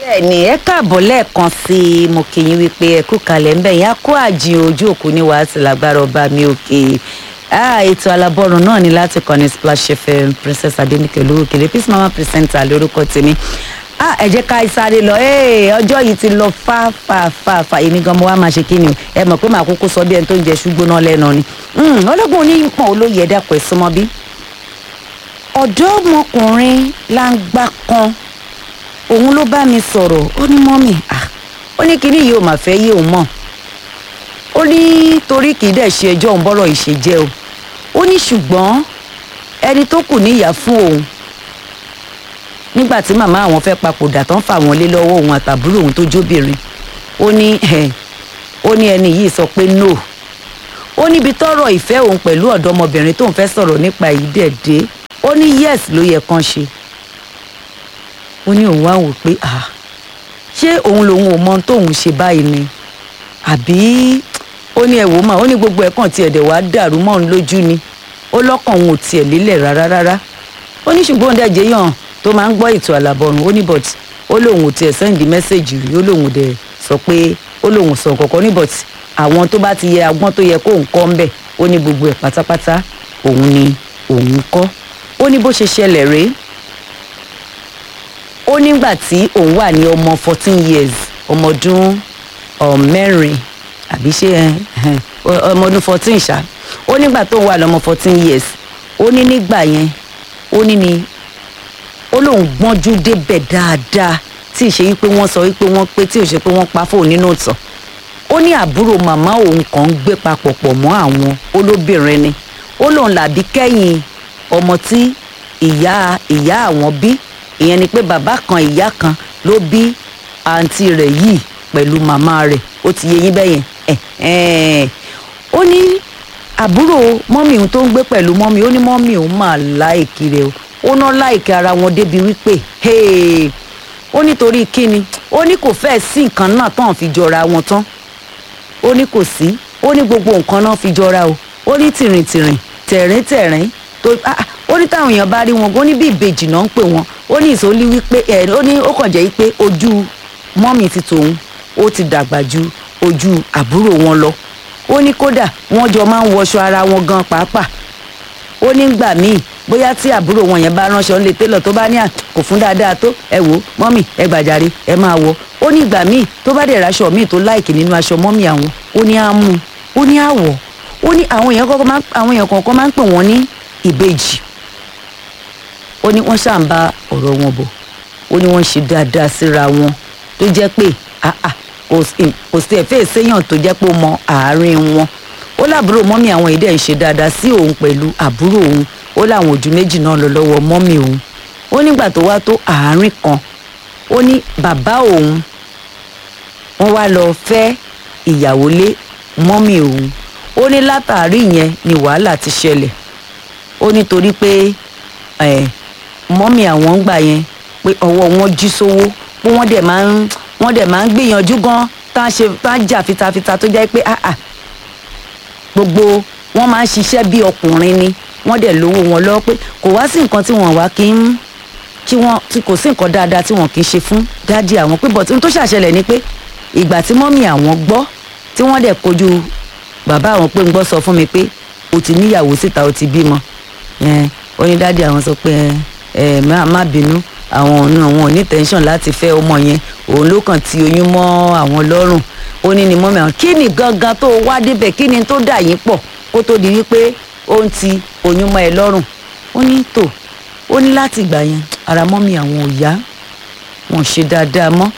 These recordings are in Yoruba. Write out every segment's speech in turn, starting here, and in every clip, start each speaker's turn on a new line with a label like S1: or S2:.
S1: bẹ́ẹ̀ni ẹ káàbọ̀ lẹ́ẹ̀kan sí i mo kì í wípé ẹ kú kalẹ̀ ń bẹ̀ yín á kó àjìn ojú òkú ní wàásù lágbára ọba mi òkè ah ètò alábọ́run náà ni láti kọ́ni splash fm princess adenike olórúkèrè peace mama presenter lórúkọ tèmi ah ẹ jẹ́ ká sáré lọ ee ọjọ́ yìí ti lọ fá fá fá fá èmi gan mo wá máa ṣe kí ni o ẹ mọ̀ pé màá kúkú sọ bí ẹni tó ń jẹ ṣùgbọ́n lẹ́nu ni ọlọ́gbọ́n onímọ̀ olóye ẹ̀dá pẹ̀ súnmọ́ bí ọ̀dọ́mọkùnrin láǹgbà kan òun ló bá mi sọ̀rọ̀ ó ní mọ́mì ah ó ní kinní yìí ò mà fẹ́ yé òun mọ̀ ó ní torí kì í dẹ̀ ṣe ẹjọ́ òun bọ́rọ̀ ìṣe jẹ́ o ó ní ṣùgbọ́n ẹni tó kù níyà fún òun nígbà tí màmá àwọn fẹ́ papòdà tán fà wọ́n lé lọ́wọ́ òun àtàbúrò òun tó jóbìnrin ó ní ó ní ẹni yìí sọ pé no ó níbi tọ́rọ̀ ìfẹ́ òun pẹ̀lú ọ̀dọ́mọbìnrin tóun fẹ́ sọ̀rọ̀ nípa yìí dẹ̀ dé ó ní yes ló yẹ kán ṣe ó ní òun wá wò pé ah ṣé òun lòun ò mọ ohun tóun ṣe báyìí ni àbí ó ní ẹ̀wò mà ó ní gbogbo ẹ̀ kàn tiẹ̀ dẹ̀ wá dàrú mọ́ òun lójú ni ó lọ́kàn òun ò tiẹ̀ lélẹ̀ rárá rárá ó ní ṣùgbọ́n òun dẹ̀jẹ̀ yàn tó máa ń gbọ́ ètò àlàbọ̀rùn ó ní but ó lóun ò tiẹ̀ sẹ́ǹdì mẹ́sẹ̀gì rí ó lóun dẹ̀ sọ pé ó lóun sọ kọ̀ọ̀kan ní but àwọn tó bá ti yẹ agbọ́n tó yẹ kóun kọ́ ń bẹ̀ ó ní gbogbo ẹ̀ pátápátá òun ni òun kọ́ ó ní bó ṣe ṣẹlẹ̀ rèé ó nígbà tí òun wà ní ọmọ fourteen years ọmọ ọdún mẹ́rin àbí ṣé ọmọ ọdún fourteen ṣá ó nígbà tó wà lọ́mọ fourteen years ó ní nígbà yẹn ó ní ni ó lóun gbọ́njú débẹ̀ dáadáa tí ì ṣe wípé wọ́n sọ wípé wọ́n pé tí ò ṣe pé wọ́n pa fóun nínú ìtàn ó ní àbúrò màmá òun kàn ń gbé papọ̀ pọ̀ mọ́ àwọn olóbìnrin ni ó lóun làbí kẹ́yìn ọmọ tí ìyá ìyá àwọn bí ìyẹn ni pé bàbá kan ìyá kan ló bí àǹtí rẹ̀ yìí pẹ̀lú màmá rẹ̀ ó ti yé yín bẹ́yẹn ẹ̀ ó ní àbúrò mọ́mì òun tó ń gbé pẹ̀lú mọ́mì ó ní mọ́mì òun máa láìkí rẹ̀ o ó ná láìkí ara wọn débi wípé ó nítorí kíni ó ní kò fẹ́ẹ̀ sí nǹkan náà tán fi jọra wọn tán ó ní kò sí ó ní gbogbo nǹkan náà fi jọra o ó ní tìrìntìrìn tẹ̀ríntẹ̀rín tó ó ní táwọn èèyàn bá rí wọn ó ní bí ìbejì náà ń pè wọn ó ní ìsọlí wípé ẹ ó ní ó kàn jẹ́ wípé ojú mọ́mì ti tòun ó ti dàgbà ju ojú àbúrò wọn lọ ó ní kódà wọ́n jọ máa ń wọṣọ ara wọn gan pàápàá ó ní gbà míì bóyá tí àbúrò wọn yẹn bá ránṣọ ńlẹ télọ̀ tó bá ní à kò fún dáadáa tó ẹ wò mọ́mì ẹ gbàjarè ẹ máa wọ ó ní ìgbà míì tó bá dẹ̀ raṣọ míì tó láìkì nínú aṣọ mọ́mì àwọn ó ní á mú ó ní àwọ̀ ó ní àwọn èèyàn kọ̀ọ̀kan máa ń pè wọ́n ní ìbejì ó ní wọ́n ṣáà ń bá ọ̀rọ̀ wọn bọ̀ ó ní wọ́n ṣe dáadáa síra wọn tó jẹ́ pé kò sí ẹ̀fẹ́ ìséyàn tó jẹ́ pé ó mọ àárín wọn ó láàbúrò mọ́mì àwọn èdè ń ṣe dáadáa sí òun pẹ̀lú àbúrò òun ó láwọn ojú méjì náà lọ lọ́wọ́ mọ́mì òun ó nígbà tó wá tó àárín kan ó ní bàbá òun wọ́n wá lọ fẹ́ ìyàwó lé mọ́mì òun ó ní látàrí yẹn ni wàhálà ti ṣẹlẹ̀ ó nítorí pé mọ́mì àwọn ń gbà yẹn pé ọwọ́ wọn jí sówó pé wọ́n dẹ̀ máa ń wọ́n dẹ̀ máa ń gbìyànjú gan tá a ṣe tá a jà fitafita tó jẹ́ pé gbogbo wọ́n máa ń ṣiṣẹ́ bí ọkùnrin ni wọ́n dẹ̀ lówó wọn lọ́wọ́ pé kò wá sí nǹkan tí wọ́n wá kí ń kí wọ́n tí kò sí nǹkan dáadáa tí wọ́n kì í ṣe fún dádì àwọn pé bọ̀tí tó ṣàṣẹlẹ̀ ni pé ìgbà tí mọ́mì àwọn gbọ́ tí wọ́n dẹ̀ kojú bàbá àwọn pé ń gbọ́ sọ fún mi pé o ti níyàwó síta o ti bímọ ó ní dádì àwọn sọ pé ẹ má bínú àwọn ọ̀nà àwọn ò ní tẹ́ńsọ̀n láti fẹ́ ọmọ yẹn òun ló kàn ti oyún mọ́ àwọn lọ́rùn ó ní ni mọ́mì àwọn kí ni gangan tó wá débẹ̀ kí ni tó dà yín pọ̀ kó tó di wípé ó ń ti oyún mọ́ ẹ lọ́rùn ó ní tò ó ní láti ìgbà yẹn ara mọ́mì àwọn ò yá wọn ṣe dáadáa mọ́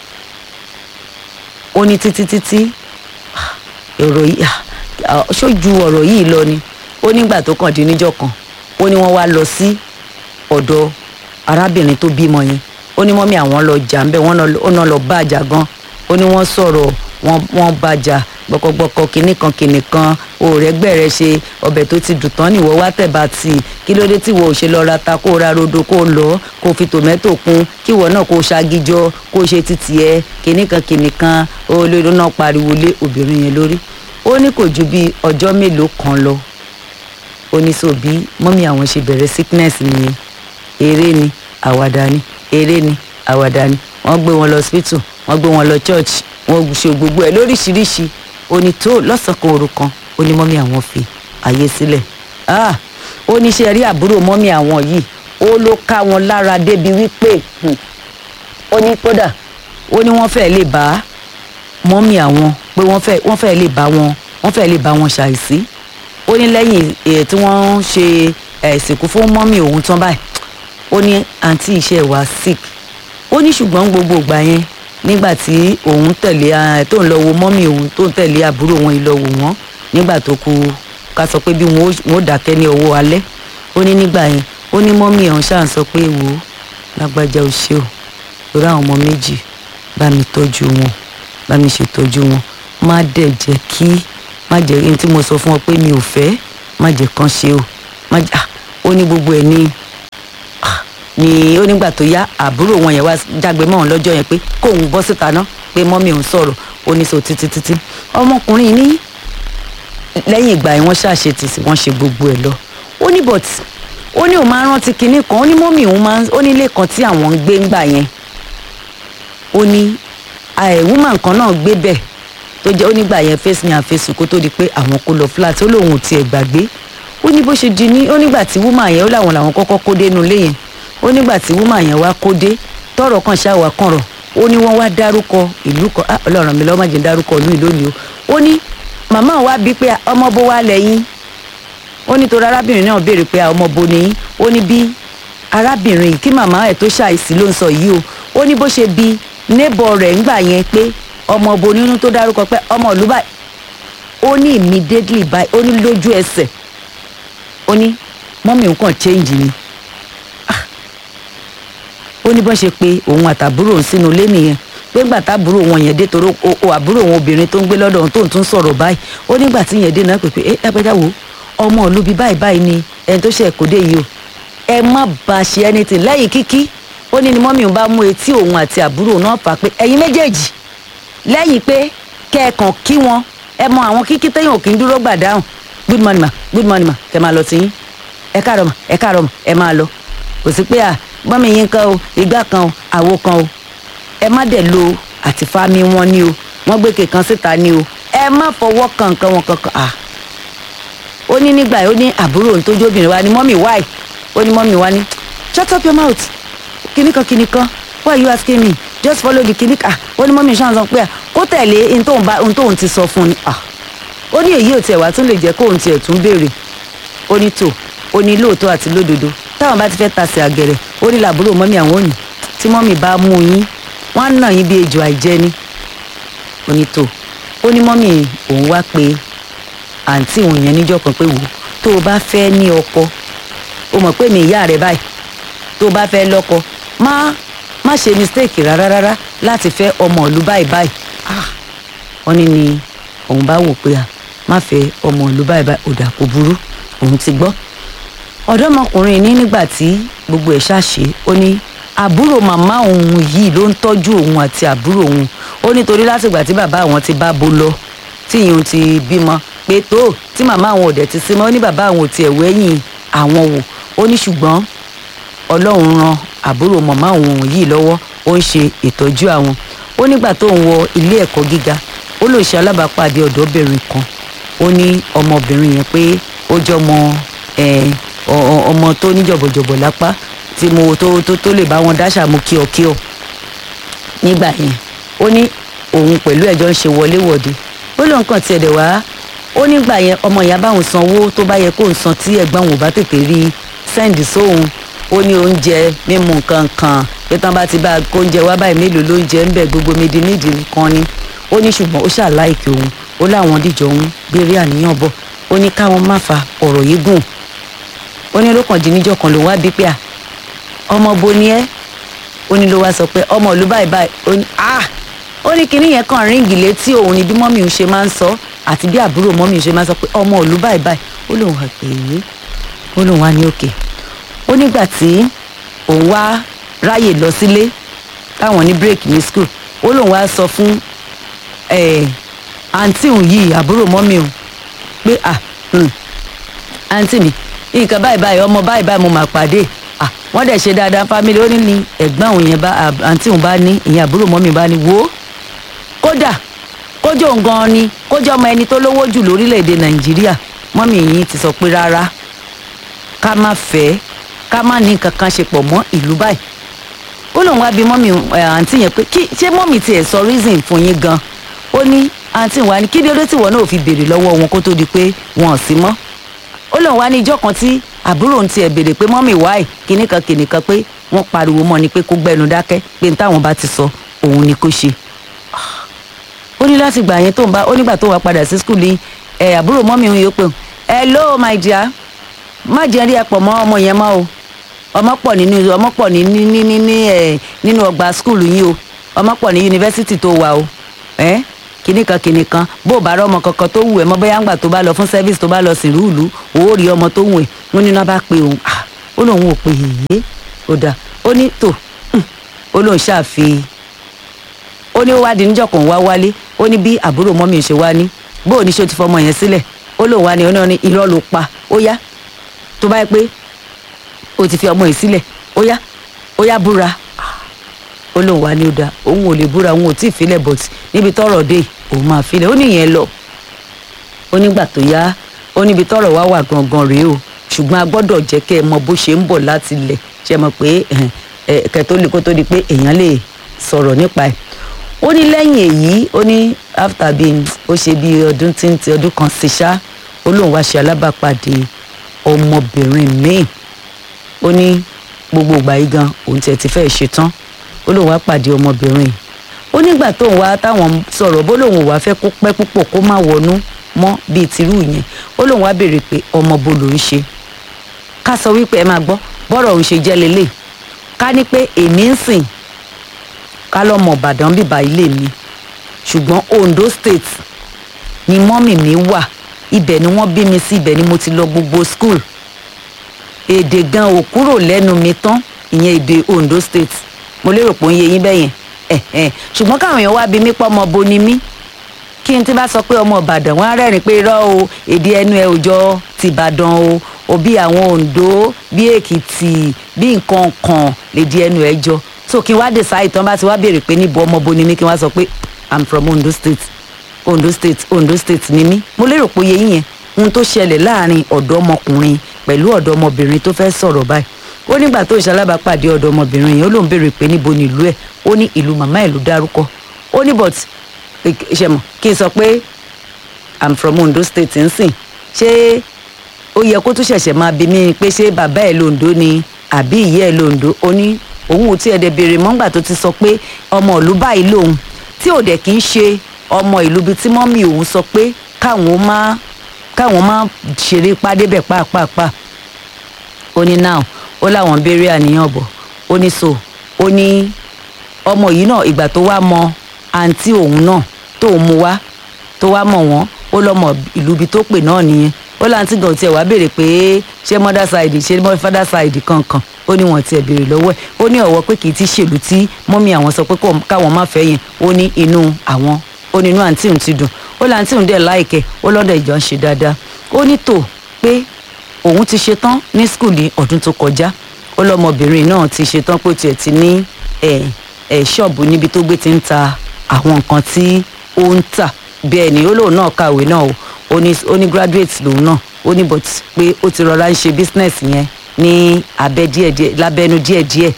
S1: ó ní títí títí ọ̀rọ̀ yìí ṣojú ọ̀rọ̀ yìí lọ ni ó nígbà tó kàn dín níjọ́ kan ó ní wọ́n wá lọ sí ọ̀dọ̀ arábìnrin tó bímọ yẹn ó ní mọ́mí àwọn lọ jà ńbẹ wọ́n náà lọ bàjà gan ó ní wọ́n sọ̀rọ̀ wọ́n bàjà gbọkọgbọkọ kìnnì kan kìnnì kan òòrẹ́ gbẹ̀rẹ̀ ṣe ọbẹ̀ tó ti dùn tán nìwọ wá tẹ̀bà tì kí ló dé tí wọ́n ò ṣe lọ ra ta kó ra rodo kó lọ kó fi tòmẹ́tò kún kí wọ́n náà kó ṣagijọ́ kó ṣe títì ẹ kìnnì kan kìnnì kan olórí náà pariwo lé obìnrin yẹn lórí ó ní kò ju bí ọjọ́ mélòó kan lọ ó ní so bí mọ́mí àwọn ṣe bẹ̀rẹ̀ sickness nìyẹn eré ni àwàdà ni eré ni àwàdà ni wọ́n gbé wọn lọ hospital wọ́n gbé wọn lọ church wọ́n ṣe gbogbo ẹ̀ lóríṣiríṣi oní tó lọ́sàn kan òru kan ó ní mọ́mí àwọn fi àyè sílẹ̀ ah ó ní ṣe rí àbúrò mọ́mí àwọn yìí ó ló ká wọn lára débi wípé hmm, ó ní kódà ó ní wọ́n fẹ́ẹ́ lè bá mọ́mí àwọn pé wọ́n fẹ́ẹ́ wọ́n fẹ́ẹ́ lè bá wọn wọ́n fẹ́ẹ́ lè bá wọn ṣàìsí ó ní lẹ́yìn èyí tí wọ́n ń ṣe eh, ìsìnkú fún mọ́mí òun tán báyìí ó ní àǹtí iṣẹ́ wa sick ó ní ṣùgbọ́n gbogbo ìgbà yẹn nígbà tí òun tẹ̀lé ah, tó ń lọ wo mọ́mí òun tó ń tẹ̀lé àbúrò wọn yìí lọ wò wọ́n nígbà tó kù ká sọ pé bí wọn ó wọn ó dákẹ́ ní ọwọ́ alẹ́ ó ní nígbà yẹn ó ní mọ́mí ọ̀hún ṣáà ń sọ pé wò ó lágbájá o ṣé o lórí àwọn ọmọ méjì bá mi tọ́jú wọn bá mi ṣètọ́jú wọn má dẹ̀ jẹ́ kí má jẹ́ ẹni tí mo sọ fún ọ pé mi ò fẹ́ má jẹ́ kán ṣe o má jẹ́ ah ó ní gbogbo ẹ̀ ní ah ni ó nígbà tó yá àbúrò wọn yẹn wá jágbe mọ́ òun lọ́jọ́ yẹn pé kóun bọ́ síta ná pé mọ́mí òun sọ̀rọ̀ ó ní so títí títí ọmọkùnrin ní lẹ́yìn ìgbà yẹn wọ́n ṣàṣe tìsí wọ́n ṣe gbogbo ẹ̀ lọ ó ní but ó ní òun máa ń rántí kinní kan ó ní mọ́mí òun máa ń ó ní ilé kan tí àwọn ń gbé ńgbà yẹn ó ní woman kan náà gbé bẹ̀ tó jẹ́ ó nígbà yẹn face me and face kó tó di pé àwọn kó lọ flat ó lóun ò tiẹ̀ gbàgbé ó ní bó ṣe di ní ó nígbà tí woman yẹn ó láwọn làwọn kọ́kọ́ kó dé inú ilé yẹn ó nígbà tí woman yẹn wá kó dé tọrọ kan ṣáà kàn rọ ó ní wọ́n wá dárúkọ ìlú kan ah ọlọ́run mi lọ́wọ́ má jẹ́ dárúkọ ìlú ìlú ni o ó ní màmá wa bíi pé ọmọ bó wá lẹ́yìn ó ní torí arábìnrin náà béèrè pé ọmọ bo ni yín ó ní bí arábìnrin kí màmá ẹ̀ tó ṣàìsí ló ń sọ yìí o ó ní bó ṣe bi neighbor rẹ̀ ńgbà yẹn pé ọmọ bo nínú tó dárúkọ pé ọmọ ìlú báyìí ó ní immediately báyìí ó ní lójú ẹsẹ̀ ó ní mọ́mí nǹkan change ni Ah. ó ní bọ́n ṣe pé òun àtàbúrò òun sínú ilé nìyẹn pé ńgbà tábúrò wọn yẹn dé torí o o àbúrò wọn obìnrin tó ń gbé lọ́dọ̀ òun tó ń tún sọ̀rọ̀ báyìí ó nígbà tí yẹn dé náà pé pé ẹ lápẹjá wo ọmọ ìlú bíi báyìí báyìí ni ẹni tó ṣe ẹ̀kọ́ dé yìí o ẹ má bá a ṣe anything lẹ́yìn kíkí ó ní ni mọ́mí òun bá mú etí òun àti àbúrò náà fà pé ẹ̀yin méjèèjì lẹ́yìn pé kẹ́ẹ̀kan kí wọn ẹ mọ àwọn kíkí téèyàn ò kí ń dúró gbà dáhùn good morning ma good morning ma kẹ́ máa lọ sí yín ẹ káàárọ̀ ma ẹ káàárọ̀ ma ẹ máa lọ kò sí pé à gbọ́n mi yín kan o ìgbà kan o àwo kan o ẹ má dẹ̀ lo àti fámi wọn ni o wọ́n gbé kékan síta ni o ẹ má fọwọ́ kan nǹkan wọn kankan à ó ní nígbà yìí ó ní àbúrò òun tó jó obìnrin wa ni mọ́mì wáì ó ní mọ́mì wa ni shut up your mouth kíní kan kíní kan why you asking me just follow the kíní kan ó ní mọ́mì ṣáà sọ pé à kó tẹ̀lé ohun tóun bá ohun tóun ti sọ fún un ni à ó ní èyí ò tiẹ̀ wá tún lè jẹ́ kóun tiẹ̀ tún béèrè ó ní tò ó ní lóòótọ́ àti lódodo táwọn bá ti fẹ́ tasẹ̀ àgẹ̀rẹ̀ ó ní làbúrò mọ́mì àwọn òní tí mọ́mì bá mú yín wọ́n á nà yín bí ejò àìjẹ́ ni ó ní tò ó ní mọ́mì òun wá pé àǹtí òun yẹn níjọ́ kan pé wò ó tó o bá fẹ́ ní ọkọ o mọ̀ pé mi ìyá rẹ báyìí tó o bá fẹ́ lọ́kọ má má ṣe mistake rárá rárá láti fẹ́ ọmọ ìlú báyìí báyìí ah wọ́n ní ni òun bá wò pé à má fẹ́ ọmọ ìlú báyìí báyìí ò dà kó burú òun ti gbọ́ ọ̀dọ́mọkùnrin ní nígbà tí gbogbo ẹ̀ ṣàṣe ó ní àbúrò màmá òun yìí ló ń tọ́jú òun àti àbúrò òun ó nítorí látìgbà tí bàbá àwọn ti bá bo lọ tí ìyún ti bímọ pé tó tí màmá àwọn ò dẹ̀ ti sí mọ́ ó ní bàbá àwọn ò tiẹ̀ wẹ́yìn àwọn wò ó ní ṣùgbọ́n ọlọ́run ran àbúrò màmá òun yìí lọ́wọ́ ó ń ṣe ìtọ́jú àwọn ó nígbà tó ń wọ ilé ẹ̀kọ́ gíga ó lò ṣe alábàápàdé ọ̀dọ́bìnrin kan ó ní ọmọbìnrin yẹn pé ó jẹ́ ọmọ ẹ̀ ọmọ tó ní jọ̀bọ̀jọ̀bọ̀ lápá tí mo tó tó tó lè bá wọn dáṣà mú kíọ̀kíọ̀ nígbà yẹn ó ní òun pẹ̀lú ẹ̀jọ́ ń ṣe wọléwọ̀de ó lóun kàn tiẹ̀ dẹ̀ wá ó nígbà yẹn ọmọ ìyá báwọn san owó tó bá yẹ kó ń san tí ẹ̀gbọ́n òun ò bá tètè rí sẹ́ǹdì sóhun ó ní oúnjẹ mímu nǹkan kan pé tán bá ti bá kó oúnjẹ wá báyìí mélòó ló ń jẹ ń bẹ̀ gbogbo mídìí nídìí kan ni ó ní ṣùgbọ́n ó ṣàláìkì òun ó láwọn dìjọ òun gbére àníyàn bọ̀ ó ní káwọn má fa ọ̀rọ̀ yìí gùn ó ní lókàndínníjọ́ kan lòun wá bí pé à ọmọ bo ni ẹ́ ó ní ló wá sọ pé ọmọ ìlú báyìí báyìí ó ní ah ó ní kinní yẹn kàn ríǹgì létí òun ni bí mọ́mì ń ṣe máa ń sọ àti bí àbúrò mọ́mì ń ṣe máa ń sọ pé ọmọ ìlú báyìí báyìí ó lóun wà pé ó lóun wá ní òkè ó nígbà tí òun wá ráyè lọ sílé táwọn ní break ní school ó lóun wá sọ fún àǹtí òun yìí àbúrò mọ́mì òun pé à àǹtí mi nǹkan báyìí báyìí ọmọ báyìí báyìí mo máa pàdé à wọ́n wọ́n dẹ̀ ṣe dáadáa fámílì ó ní ní ẹ̀gbọ́n òun yẹn bá àǹtí òun bá ní ìyẹn àbúrò mọ́mì bá ní wò ó kódà kójó òun gan ni kójó ọmọ ẹni tó lówó jù lórílẹ̀‐èdè nàìjíríà mọ́mì yìí ti sọ pé rárá ká má fẹ́ ká má ní nǹkan kan ṣe pọ̀ mọ́ ìlú báyìí ó lóun wá bí mọ́mì àǹtí yẹn pé kí ṣé mọ́mì tiẹ̀ sọ reason fún yín gan ó ní àǹtí wa ni kí ló dé tí wọn náà fi béèrè lọ́wọ́ wọn kó tó di pé wọn ò sí mọ́ ó lóun wá ní ijọ́ kan tí àbúrò ń tiẹ̀ béèrè pé mọ́mì wáì kíní kan kíní kan pé wọ́n pariwo mọ́ ni pé kó gbẹnu dákẹ́ pé n táwọn bá ti sọ òun ni kó ṣe ó ní láti gbà yẹn tó ń bá ó nígbà tó wà padà sí skul ní ẹ àbúrò mọ́mì òun yóò pé hello my dear má jẹ́ rí ẹ pọ̀ mọ́ ọmọ yẹn mọ́ o ọmọ pọ̀ nínú ọmọ pọ̀ ní ní ní ní ẹ nínú ọgbà skul yín o ọmọ pọ̀ ní yunifásitì tó wà o ẹ kìnnì kan kìnnì kan bó o bá rọ ọmọ kankan tó wù ẹ mọ bóyá ńgbà tó bá lọ fún service tó bá lọ sìn rúùlù òó rí ọmọ tó wù ẹ wọn ní náà bá pe òun ah ó lóun ò pe yèyé ó dà ó ní tò ó lóun ṣàfi ó ní ó wá di níjọ́ kan wá wálé ó ní bí àbúrò mọ́mí ṣe wá ní bó o ní ṣe ti fọmọ yẹn sílẹ̀ ó lóun wá ní ó ní irọ́ ló pa ó yá tó bá yẹ pé o ti fi ọmọ yìí sílẹ̀ ó yá ó yá búra ó lóun wá ní ó dáa òun ò lè búra òun ò tí ì filẹ̀ but níbi tọ́rọ̀ dé òun máa filẹ̀ ó nìyẹn lọ ó nígbà tó yá ó níbi tọ́rọ̀ wá wà gangan rèé o ṣùgbọ́n a gbọ́dọ̀ jẹ́ kẹ́ ẹ mọ bó ṣe ń bọ̀ láti ilẹ̀ ṣe mọ̀ pé kẹ́ tó lè kó tó di pé èèyàn lè sọ̀rọ̀ nípa ẹ̀ ó ní lẹ́yìn èyí ó ní after bíi ó ṣe bíi ọdún tí ń ti ọdún kan sí ṣá ó lóun wá ṣe alábàápàdé ọmọbìnrin míì ó ní gbogbo ìgbà yìí gan òun tiẹ̀ ti fẹ́ ṣe tán ó lóun wá pàdé ọmọbìnrin ó nígbà tóun wá táwọn sọ̀rọ̀ bó lóun wá fẹ́ kó pẹ́ púpọ̀ kó má wọnú mọ́ bíi tìrú yẹn ó lóun wá béèrè pé ọmọ bo lòún ṣe ká sọ wípé ẹ máa gbọ́ bọ́rọ̀ òun ṣe jẹ́ lélẹ̀ ká ní pé èmi ń sìn ká lọ́mọ ìbàdàn bíbá ilé mi ṣùgbọ́n ondo state ni mọ́mì mi wà ibẹ̀ ni wọ́n bí mi sí ibẹ̀ ni mo ti lọ gbogbo school èdè gan ò kúrò lẹ́nu mi tán ìyẹn èdè ondo state mo lérò pé ó ń yé yín bẹ́yẹn ẹ̀hẹ̀n ṣùgbọ́n káwọn èèyàn wá bí mi pọ́ ọmọ bo ni mí kí n ti bá sọ pé ọmọ ìbàdàn wọn á rẹ́rìn pé irọ́ o èdè ẹnu ẹ òjọ tìbàdàn o òbí àwọn ondo bí èkìtì bí nǹkan kan lèdí ẹnu ẹ jọ so kí n wá decide tán bá ti wá béèrè pé níbo ọmọ bo ni mí kí n wá sọ pé i'm from ondo state ondo state ondo state ni mí mo lérò pé oyè yín yẹn ohun tó ṣẹlẹ̀ láàrin ọ̀dọ́mọkùnrin pẹ̀lú ọ̀dọ́mọbìnrin tó fẹ́ sọ̀rọ̀ báyìí ó nígbà tó ń ṣalábàápàdé ọ̀dọ́mọbìnrin yẹn ó lóun béèrè pé níbo ni ìlú ẹ̀ ó ní ìlú màmá ẹ̀ ló dárúkọ ó ní but ṣe mọ̀ kí n sọ pé i'm from ondo state nsìn ṣé ó yẹ kó tún ṣẹ̀ṣẹ̀ máa bí mi pé ṣé bàbá ẹ̀ londo ni àbí ìyá ẹ̀ londo ó ní òun ò tí ẹ̀ dẹ̀ béèrè mọ́ngbà tó ti sọ pé ọmọ ìlú báyìí lòun tí ò dẹ̀ kí ń ṣe ọmọ ìlú bíi tí mọ́mì òun sọ pé káwọn má káwọn má ṣeré pàdé bẹ̀ pàápàá ó ní now ó láwọn béèrè àníyàn bọ̀ ó ní so ó ní ọmọ yìí náà ìgbà tó wá mọ àǹtí òun náà tóun mú wá tó wá mọ̀ wọ́n ó lọ́mọ ìlú ibi tó pè náà nìyẹn ó láǹtí gan tiẹ̀ wá béèrè pé ṣé mother side ṣé father side kankan ó ní wọn tiẹ̀ béèrè lọ́wọ́ ẹ̀ ó ní ọ̀wọ́ pé kì í ti ṣèlú tí mọ́mí àwọn sọ pé káwọn má fẹ́ yẹn ó ní inú àwọn ó ní inú àǹtí òun ti dùn ó láǹtí òun dẹ̀ láìkẹ́ ó lọ́dọ̀ ìjọ ń ṣe dáadáa ó ní tò pé òun ti ṣe tán ní skul ní ọdún tó kọjá ó lọ́mọbìnrin náà ti ṣe tán pé tiẹ̀ ti ní ẹ̀ ẹ̀ ṣọ́ọ̀bù níbi tó gbé ti ń ta àwọn nǹkan tí ó ń tà bẹ́ẹ̀ ni ó lóun náà kàwé náà o ó ní ó ní graduate lòun náà ó ní but pé ó ti rọra ń ṣe business yẹn ní abẹ́ díẹ̀díẹ̀ lábẹ́nu díẹ̀díẹ̀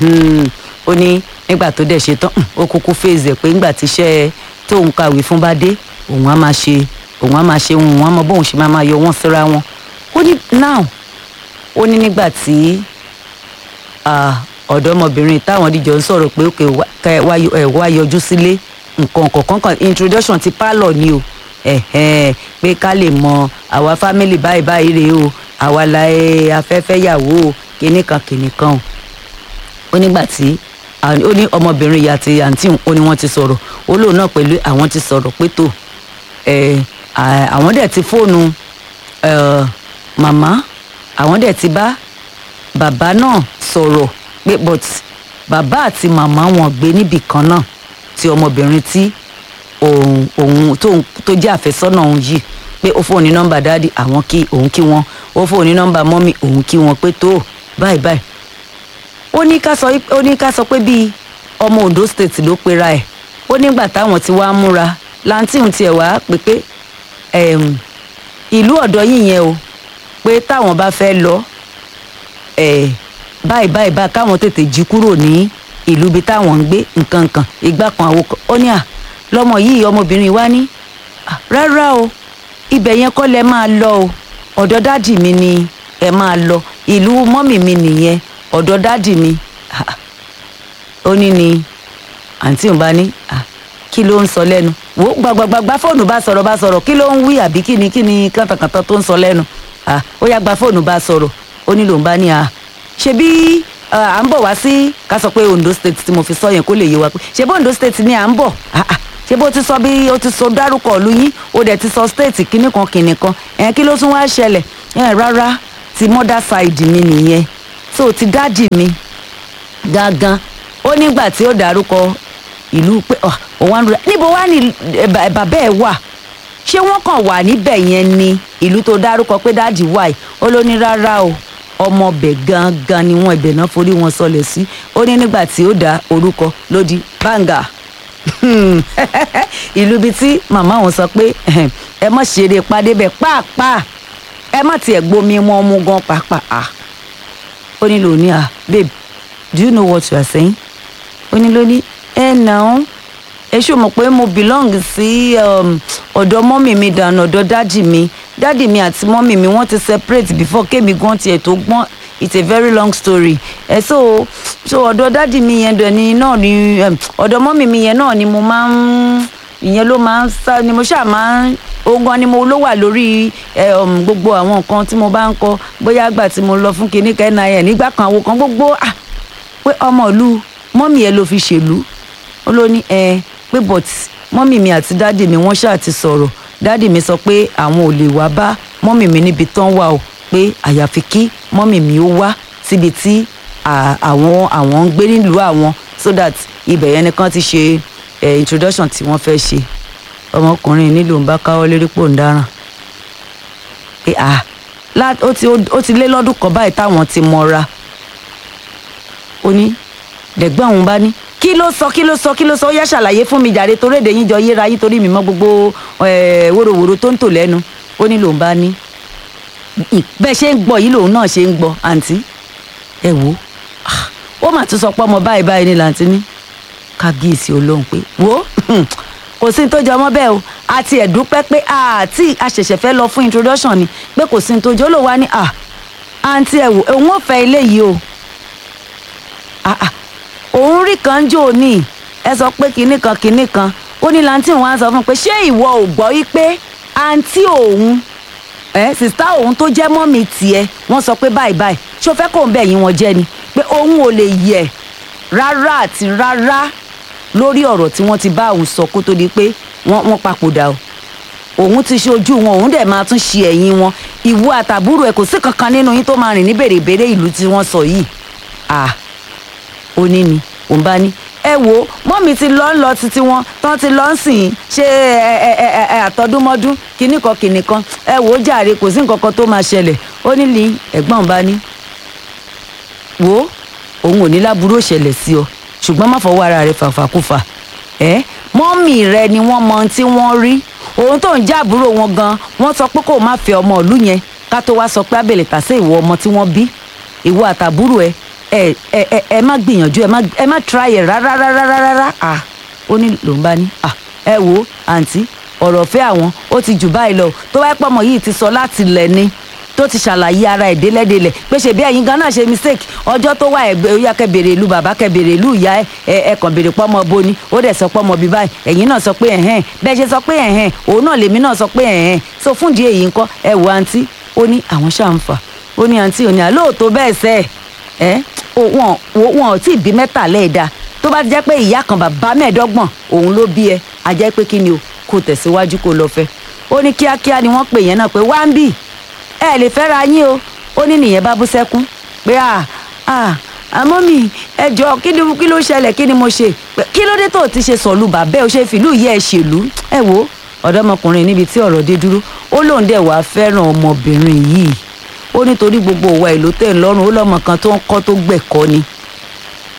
S1: ó ní nígbà tó dẹ̀ ṣe tán ó kúkú fèsì ẹ̀ pé nígbà tíṣẹ́ tóun kàwé fún bá dé òun á máa ṣe òun á máa ṣe òun á mọ bóun ṣe máa máa yọ wọ́n síra wọn ó ní now ó ní nígbà tí ọ̀dọ́mọbìnrin táwọn díjọ ń sọ̀rọ̀ pé òkè wá yọjú sílé nǹkan kọ̀ọ̀kan kan introduction ti pálọ̀ ni o ẹ̀hẹ́n pé ká lè mọ àwa family báyìí báyìí rèé o àwa la ẹ afẹ́fẹ́ yàwó o kìnnì kan kìnnì kan o ó nígbà tí ó ní ọmọbìnrin ìyá àti àǹtí ó ní wọ́n ti sọ̀rọ̀ ó lóun náà pẹ̀lú àwọn ti sọ̀rọ̀ pé tó àwọn dẹ̀ ti fóònù màmá àwọn dẹ̀ ti bá bàbá náà sọ̀rọ̀ pé but bàbá àti màmá wọn gbé níbì kan náà tí ọmọbìnrin tí òun òun tó jẹ́ àfẹ́sọ́nà òun yìí pé ó fóun ní nọ́mbà dáàdì àwọn kí òun kí wọn ó fóun ní nọ́mbà mọ́mì òun kí wọn pé tó báyìí báyìí ó ní ká sọ ó ní ká sọ pé bíi ọmọ Ondo state ló pera ẹ̀ ó nígbà táwọn ti wá múra lantin tiẹ̀ wá pé pé em, ìlú ọ̀dọ́ yìí yẹn o pé táwọn bá fẹ́ lọ ẹ̀ báyìí báyìí báyìí káwọn tètè jí kúrò ní ìlú ibi táwọn ń gbé nǹkan kan ìgbà kan àwo kan ó ní à lọmọ yìí ọmọbìnrin wa ní "Ah, rárá o ibẹ̀ yẹn kọ́ lẹ máa lọ o ọ̀dọ̀ dádì mi ni ẹ máa lọ ìlú mọ́mì mi nìyẹn ọ̀dọ̀ dádì mi Ah, ó ní ni àǹtí òun bá ní "Ah, kí ló ń sọ lẹ́nu wò ó gbàgbàgbà fóònù bá sọ̀rọ̀ bá sọ̀rọ̀ kí ló ń wí àbí kí ni kí ni kàntàkàntà tó ń sọ lẹ́nu Ah, ó yá gba fóònù bá sọ̀rọ̀ ó ní lòun bá ní à ṣebí ah, à ń bọ̀ wá sí ká sọ pé Ondo state tí mo fi sọ yẹn kó lè yé wa pé ṣebí Ondo state ni à ń bọ̀ Ah, ah, ṣé bó ti sọ bí o ti sọ dárúkọ ìlú yín o dẹ̀ ti sọ state kínní kan kínní kan ẹ̀ kí ló tún wá ṣẹlẹ̀ ẹ̀ rárá ti mother side mi nìyẹn so ti dáàdì mi gangan ó nígbà tí ó dárúkọ ìlú pé ọ, òun wá ń rẹ níbo wá ní ẹ, bà- bàbá ẹ wà ṣé wọ́n kàn wà níbẹ̀ yẹn ni ìlú tó dárúkọ pé dáàdì wà yìí ó ló ní rárá o ọmọọbẹ̀ gangan ni wọ́n ibẹ̀ náà forí wọn sọlẹ̀ sí ó ní nígbà tí ó dá orúkọ ló di báńgà ìlú ibi tí màmá òun sọ pé ẹ mọ̀ ṣeré padé bẹ̀ pàápàá ẹ má tiẹ̀ gbomi wọn mú gan pàápàá Ah. ó ní lò ní à babe do you know what you are saying ó ní ló ní ẹ náà ẹ ṣó mọ̀ pé mo belong sí um, ọ̀dọ̀ mọ́mì mi dànù ọ̀dọ̀ dádì mi dádì mi àti mọ́mì mi wọ́n ti separate before kémi gan tiẹ̀ tó gbọ́n it's a very long story ẹ so so ọ̀dọ̀ dádì mi yẹn dẹ̀ ni náà ni um, ọ̀dọ̀ mọ́mì mi yẹn náà ni mo máa ń ìyẹn ló máa ń sá ni mo ṣáà máa ń ohun gan ni mo ló wà lórí ẹ, um, gbogbo àwọn nǹkan tí mo bá ń kọ bóyá àgbà tí mo lọ fún kinní kan nin nígbà kan àwọn kan gbogbo ah pé ọmọ ìlú mọ́mì ẹ ló fi ṣèlú ó ló ní ẹ pé but mọ́mì mi àti dáàdì mi wọ́n ṣáà ti sọ̀rọ̀ dáàdì mi sọ pé àwọn ò lè wá bá mọ́mì mi níbi tán wà o pé àyàfi kí mọ́mì mi ó wá síbi tí à- àwọn àwọn ń gbé nílùú àwọn so that ibẹ̀ yẹn nìkan ti ṣe eh, introduction tí wọ́n fẹ́ ṣe ọmọkùnrin nílùú ń bá káwọ́ lérí pò ń dáràn pé à lá- ó ti ó ti lé lọ́dún kan báyìí táwọn ti mọra ó ní lẹ́gbọ́n òun bá ní kí ló sọ kí ló sọ kí ló sọ ó yá ṣàlàyé fún mi jàre torí èdè yín jọ yéra yín torí mi mọ gbogbo eh, wóróworó tó ń tò lẹ́nu ó ní lòun bá ní "Ì, bẹ́ẹ̀ ṣe ń gbọ́ yìí lòun náà ṣe ń gbọ́ àǹtí ẹ wò ó Ah, ó mà tún sọ pé ọmọ báyìí báyìí ní làǹtí ní kábíyèsí olóhùn pé wò ó kò sí ní tó jọ ọmọ bẹ́ẹ̀ o àti ẹ̀dúpẹ́ pé àti àṣẹ̀ṣẹ̀ fẹ́ lọ fún introduction ni pé kò sí ní tó jọ ó lò wá ní à àǹtí ẹ wò òun ò fẹ́ ilé yìí o Ah, ah. òun rí kan jò ní ẹ sọ pé kinní kan kinní kan ó ní lantin wọn á sọ fún un pé ṣé ìwọ ò gbọ́ wípé àǹtí òun ẹ sìstá òun tó jẹ́ mọ́mì tiẹ̀ wọ́n sọ pé báyìí báyìí ṣó fẹ́ kóun bẹ̀ yín wọn jẹ́ ni pé òun ò lè yẹ̀ rárá àti rárá lórí ọ̀rọ̀ tí wọ́n ti bá òun sọ kó tó di pé wọ́n wọ́n papòdà o òun ti ṣojú wọn òun dẹ̀ máa tún ṣe ẹ̀yìn wọn ìwọ àtàbúrò ẹ̀ kò sí kankan nínú yín tó máa rìn ní bèrèbèrè ìlú tí wọ́n sọ yìí ah ó ní ni òun bá ní ẹ wo mọ́mí ti lọ́ ń lọ títí wọn tán ti lọ́ ń sìn ṣe ẹ ẹ ẹ ẹ àtọdúnmọ́dún kinní kan kinní kan ẹ wò ó jàre kò sí nǹkan kan tó máa ṣẹlẹ̀ ó ní ní ẹ̀gbọ́n bá ní wo òun ò ní láburú òṣẹlẹ̀ sí ọ ṣùgbọ́n má fọwọ́ ara rẹ fàfàkùfà ẹ mọ́mì rẹ ni wọ́n mọ ohun tí wọ́n rí òun tó ń jẹ́ àbúrò wọn gan wọ́n sọ pé kó o má fẹ́ ọmọ ìlú yẹn ká tó wá sọ pé abẹ́lẹ̀ tàṣé ìwọ ọmọ tí wọ́n bí ìwọ àtàbúrò ẹ ẹ ẹ ẹ ẹ má gbìyànjú ẹ má ẹ má try ẹ rárá rárá rárá rárá à ó ní lòun bá ní à ẹ wo àǹtí ọ̀rọ̀ fẹ́ àwọn ó ti jù báyìí lọ tó wáyé pọ́mọ yìí ti sọ láti lẹ̀ ni tó ti ṣàlàyé ara ẹ̀ délẹ́délẹ̀ pé ṣe bí ẹ̀yin gan náà ṣe mistake ọjọ́ tó wà ẹ̀gbẹ́ ó yá kẹ́ bèrè ìlú bàbá kẹ́ bèrè ìlú ìyá ẹ̀ ẹ̀ ẹ̀ kàn bèrè pọ́mọ boni ó dẹ̀ sọ pọ́mọ bí báyìí ẹ̀yin náà sọ pé ẹ̀hẹ́n bẹ́ẹ̀ ṣe sọ pé ẹ̀hẹ́n òun náà lèmi náà sọ pé ẹ̀hẹ́n so fún ìdí èyí ńkọ́ ẹ wo àǹtí ó ní àwọn ṣáà ń fà ó ní àǹtí òní àlóòótọ́ bẹ́ẹ̀ sẹ́ ẹ̀ wọn wọn ò tí ì bí mẹ́tàlẹ́ẹ̀dá tó bá ti jẹ́ pé ìyá kan bàbá mẹ́ẹ̀ẹ́dọ́gbọ̀n òun ló bí ẹ a jẹ́ pé kí ni o kò tẹ̀síwájú kó lọ fẹ́ ó ní kíákíá ni wọ́n pè yẹn náà pé wá ń bì ẹ lè fẹ́ ra yín o ó ní nìyẹn bá bú sẹ́kún pé à à àmọ́ mi ẹ jọ kí ni kí ló ṣẹlẹ̀ kí ni mo ṣe Pé, kí ló dé tó o ti ṣe sọ̀lù bàbá ẹ o ṣe fìlú yẹ ẹ ṣèlú ẹ wo ọ̀dọ́mọkùnrin níbi tí ọ̀rọ̀ dé dúró ó lóun dẹ̀ wá fẹ́ràn ọmọbìnrin yìí ó nítorí gbogbo òwa ìlú tẹ̀ ń lọ́rùn ó lọ́mọ kan tó ń kọ́ tó gbẹ̀kọ́ ni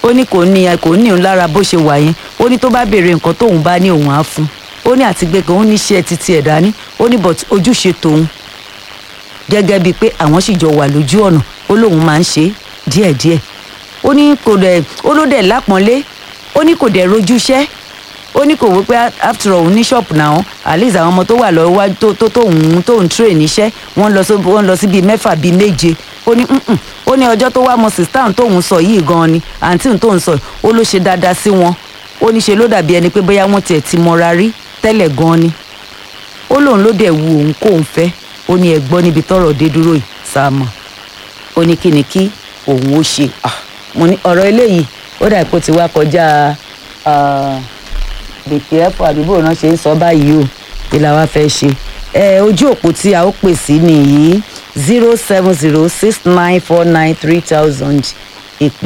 S1: ó ní kò ní kò ní òun lára bó ṣe wà yẹn ó ní tó bá béèrè nǹkan tóun bá ní òun á fún ó ní àti gbẹ̀gàn ó ní iṣẹ́ títí ẹ̀ dání ó ní but ojúṣe tòun gẹ́gẹ́ bíi pé àwọn sì jọ wà lójú ọ̀nà ó lóun máa ń ṣe díẹ̀díẹ̀ ó ní kò dẹ̀ ó ló dẹ̀ lápọ́nlé ó ní kò dẹ̀ rojúṣẹ́ ó ní kò wí pé after all ní ṣọ́ọ̀pù náà at least àwọn ọmọ tó wà lọ́wọ́ wájú tó tó tóun tóun train níṣẹ́ wọ́n lọ sí wọ́n lọ sí bíi mẹ́fà bíi méje ó ní "Mm-mm." ó ní ọjọ́ tó wá mọ sista tóun sọ yìí gan-an ni àǹtí tóun sọ yìí ó ló ṣe dáadáa sí wọn ó ní ṣe ló dàbí ẹni pé bóyá wọ́n tiẹ̀ ti mọra rí tẹ́lẹ̀ gan-an ni ó lóun ló dẹ̀ wu òun kóun fẹ́ ó ní ẹ gbọ́ níbi tọ́rọ̀ dé dúró yìí sáàmù ó ní kí ni kí òun ó ṣe Ah, mo ní ọ̀rọ̀ eléyìí ó dà pé ó ti wá kọjá bèkì ẹ̀fọ́ àdúgbò náà ṣe ń sọ báyìí o kí la wá fẹ́ ṣe ẹ ojú òpó tí a ó pè sí nìyí zero seven zero six nine four nine three thousand ìpè